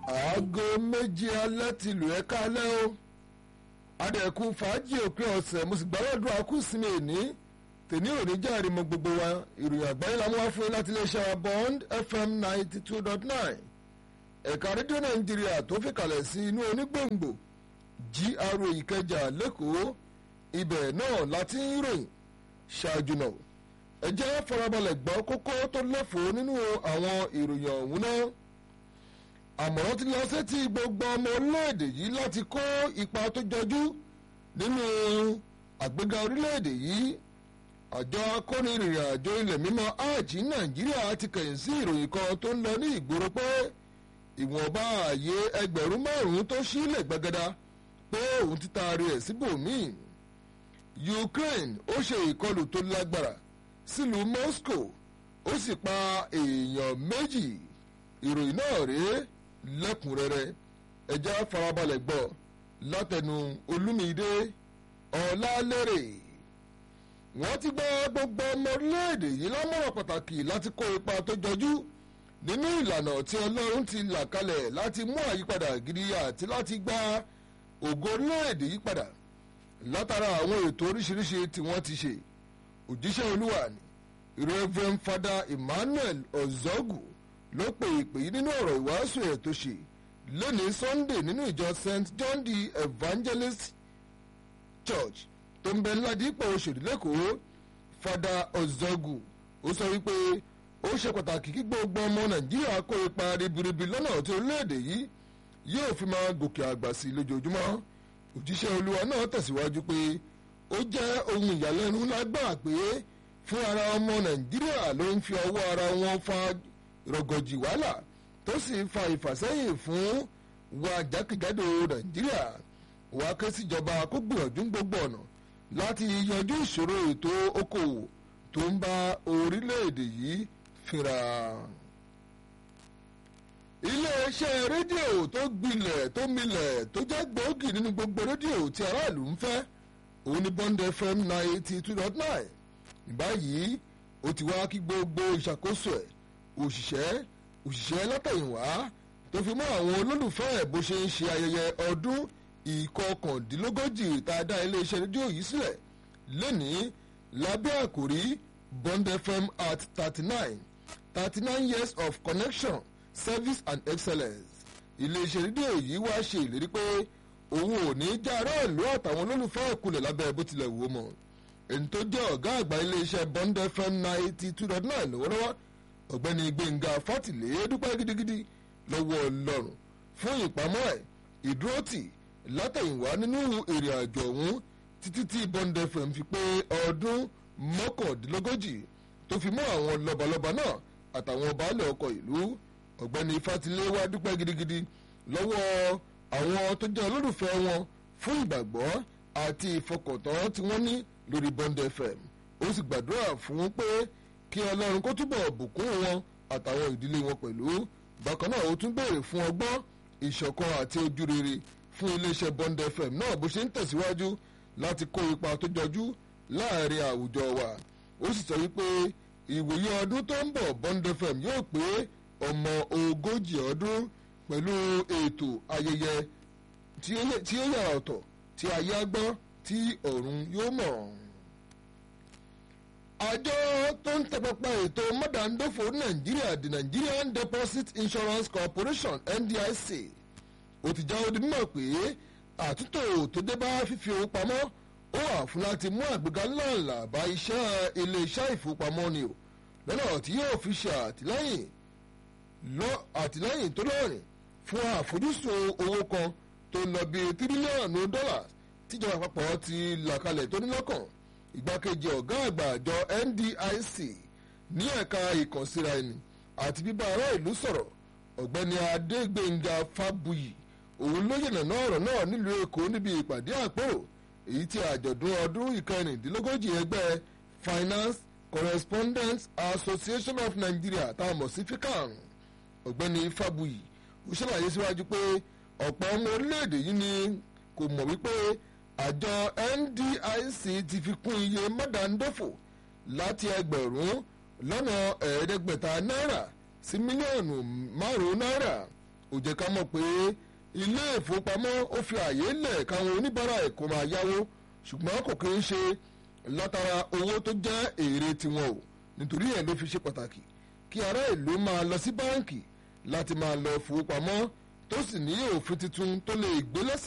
aago méjì alẹ́ ti lù ẹ́ kálẹ́ o adẹ̀kú fàájì òpin ọ̀sẹ̀ mo sì gbàlọ́dún akúsìmí èní tèmi ò ní jáde mọ gbogbo wa ìròyìn àgbáyé la mú wá fún yín láti iléeṣẹ́ wa bond fm ninety two dot nine ẹ̀ka rédíò nàìjíríà tó fi kalẹ̀ sí inú onígbòǹgbò GRA ìkẹjà lẹ́kọ̀ọ́ ibẹ̀ náà láti ń ròyìn ṣáájú náà ẹ jẹ́ farabalẹ̀ gbọ́ kókó tó lẹ́fọ̀ọ́ nínú àwọn ìròyìn ọ̀hún náà àmọ̀ràn ti lọ sétí gbogbo ọmọ orílẹ̀-èdè yìí láti kó ipa tó jọjú nínú àgbéga orílẹ̀-èdè yìí àjọ akónirìnrìn àjò ilẹ̀ mímọ́ hajj nàìjíríà ti kẹ̀yìn sí ìròyìn kan tó ń lọ ní ìgboro pé ìwọ̀nba ààyè ẹgbẹ̀rún márùn-ún tó sílẹ̀ gbẹgẹdà pé òun ti taari ẹ̀ síbòmíì Ukraine ó ṣe ìkọlù tó lágbára sílùú Moscow ó sì pa èèyàn méjì ìròyìn náà rèé lẹ́kùnrẹ́rẹ́ ẹja farabalẹ̀ gbọ́ látẹnu Olúmídé Ọlálérè wọ́n ti gbọ́ gbogbo ọmọ orílẹ̀-èdè yìí lámọ̀ràn pàtàkì láti kó ipa tó jọjú nínú ìlànà tí Ọlọ́run ti là kalẹ̀ láti mú àyípadà gidi àti láti gba ògo orílẹ̀-èdè yìí padà látara àwọn ètò oríṣiríṣi tí wọ́n ti ṣe òjíṣẹ́ olúwa ni Reverend Father Emmanuel Ozogu ló pe ìpè yìí nínú ọ̀rọ̀ ìwàásù ẹ̀ tó ṣe lónìí Sunday nínú ìjọ St John the Evangelist Church tó ń bẹ ládìpọ̀ Òṣòdì lẹ́kọ̀ọ́ Father Ozogu ó sọ wípé ó ṣe pàtàkì kí gbogbo ọmọ Nàìjíríà kó ipa ribiribi lọ́nà tí orílẹ̀-èdè yìí yóò fi máa gòkè àgbà sí lójoojúmọ́ òjíṣẹ́ olúwa náà tẹ̀síwájú pé ó jẹ́ ohun ìyàlẹ́nu lágbà pé fún ara ọmọ Nàìjíríà ló ń fi ọwọ́ ara wọn fa rọgọjì wàhálà tó sì fa ìfàsẹ́yìn fún wa jákèjádò nàìjíríà wàá ké síjọba kó gbìyànjú gbogbo ọ̀nà láti yanjú ìṣòro ètò okòwò tó ń bá orílẹ̀-èdè yìí fínra. iléeṣẹ́ rédíò tó gbilẹ̀ tó milẹ̀ tó jẹ́ gbòógì nínú gbogbo rédíò tí aráàlú ń fẹ́ òun ni Bond FM ninety two dot nine báyìí ó ti wá kí gbogbo ìṣàkóso ẹ̀ òṣìṣẹ́ òṣìṣẹ́ látẹ̀yìnwá tó fi mọ́ àwọn olólùfẹ́ ẹ̀ bó ṣe ń ṣe ayẹyẹ ọdún ìkọkàndínlógójì tá a dá iléeṣẹ́ rédíò yìí sílẹ̀ lónìí lábẹ́ àkòrí Bond FM at thirty nine thirty nine years of connection service and excellence iléeṣẹ́ rédíò yìí wá ṣe ìlérí pé òun ò ní já aráàlú àtàwọn olólùfẹ́ ẹ̀kulẹ̀ lábẹ́ bó tilẹ̀ wò ó mọ́ ẹni tó jẹ́ ọ̀gá àgbà iléeṣẹ́ Bond FM ninety two dot nine lọ́wọ́lọ́wọ́ ọ̀gbẹ́ni gbẹ̀ngà fátìlẹ́ dúpẹ́ gidigidi lọ́wọ́ ọlọ́run fún ìpamọ́ ẹ̀ ìdúrótì látẹ̀yìnwá nínú ìrìn àjò ọ̀hún títí tí Bond FM fi pé ọdún mọ́kàndínlógójì tó fi mọ́ àwọn lọ́balọ́ba náà àtàwọn baálẹ̀ ọkọ̀ ìlú ọ̀gbẹ́ni fátìlẹ́ wá dúpẹ́ gidigidi lọ́wọ́ àwọn tó jẹ́ olólùfẹ́ wọn fún ìgbàgbọ́ àti ìfọkàntán tí wọ́n ní lórí Bond FM ó sì gbàdúrà fún pé kí ọlọ́run kó túbọ̀ bùkún wọn àtàwọn ìdílé wọn pẹ̀lú bákan náà ó tún béèrè fún ọgbọ́n ìṣọ̀kan àti ojú rere fún iléeṣẹ́ Bond FM náà bó ṣe ń tẹ̀síwájú láti kó ipa tó jọjú láàrin àwùjọ wa ó sì sọ wípé ìwòye ọdún tó ń bọ̀ Bond FM yóò pé ọmọ ogójì ọdún pẹ̀lú ètò ayẹyẹ tí ó yàrá ọ̀tọ̀ tí ayé á gbọ́ tí ọ̀run yóò mọ̀ àjọ tó ń tẹpẹpẹ ètò mọ́dàndófò nàìjíríà the Nigerian Deposit Insurance Corporation NDIC ó ti jáwé di mímọ̀ pé àtúntò tó dé bá fífi owó pamọ́ ó wà fún láti mú àgbéga ńláńlá bá iṣẹ́ ilé-iṣẹ́ ìfowópamọ́ ni o lọ́nà tí yóò fi ṣe àtìlẹ́yìn àtìlẹ́yìn tó lọ́rìn fún àfojúsùn owó kan tó lọ bí tírílíọ̀nù dọ́là tíjọba àpapọ̀ ti là kalẹ̀ tó ní lọ́kàn ìgbákejì ọ̀gá àgbà àjọ NDIC ní ẹ̀ka ìkànsíra ẹni àti bíbá ará ìlú sọ̀rọ̀ ọ̀gbẹ́ni Adégbénga Fábùyì òun ló yànnàná ọ̀rọ̀ náà nílùú Èkó níbi ìpàdé àpérò èyí tí àjọ̀dún ọdún ìkẹrìndínlógójì ẹgbẹ́ Finance Correspondents Association of Nigeria tá a mọ̀ sí FICAN ọ̀gbẹ́ni Fábùyì ó ṣàlàyé síwájú pé ọ̀pọ̀ ọmọ orílẹ̀-èdè yìí ni kò mọ̀ wípé àjọ NDIC ti fi kún iye mọ́dàndófò láti ẹgbẹ̀rún lọ́nà ẹ̀ẹ́dẹ́gbẹ̀ta náírà sí mílíọ̀nù márùn-ún náírà ó jẹ́ ká mọ̀ pé ilé ìfowópamọ́ ó fi àyè lẹ̀ káwọn oníbàárà ẹ̀ kó máa yáwó ṣùgbọ́n kò kí ń ṣe látara owó tó jẹ́ èrè tiwọn o nítorí ẹ̀ ló fi ṣe pàtàkì kí ará ìlú máa lọ sí báǹkì láti máa lọ fowópamọ́ tó sì ní òfin tuntun tó lè gbé lẹ́sẹ̀